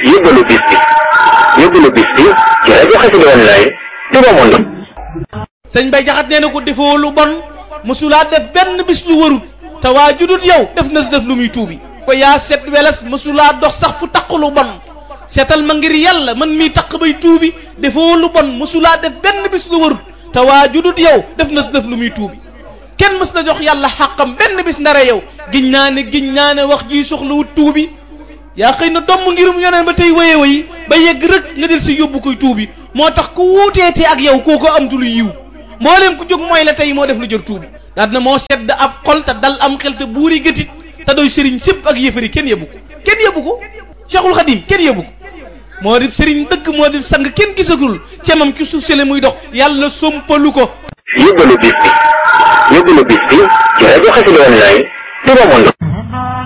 yóbbalu bis bi yóbbalu bis bi ci rajo Xassida online Touba Monde sëñ Bay Jaxate nee na ko defoo lu bon mësulaa def benn bis lu warut te waa judut yow def na si def lu muy tuubi ko yaa set weles mësulaa dox sax fu taq lu bon seetal ma ngir yàlla man miy taq bay tuubi defoo lu bon mësulaa def benn bis lu warut te waa judut yow def na si def lu muy tuubi kenn mës na jox yàlla xàqam benn bis ndara yow giñ naa ne giñ naa ne wax ji soxlawut tuubi yaa xëy na domm ngirum yoneen ba tey waye wayi ba yegg rek nga del si yóbbu koy tuubi moo tax ku wuuteete ak yow kooko am tu lu yiw mbooleem ku jóg mooy la tey moo def lu jër tuubi daal na moo sedd ab xol te dal am xel te buuri gëtit te doy sëriñ sépp ak yëfari kenn yëbbu ko kenn yëbbu ko cheikhul xadim kenn yëbbu ko moo di sëriñ dëgg moo di sang kenn gisagul cemam ci suuf sele muy dox yàlla sompalu ko yóbbalu bis bi yóbbalu bis bi ci rajo Xassida online Touba Monde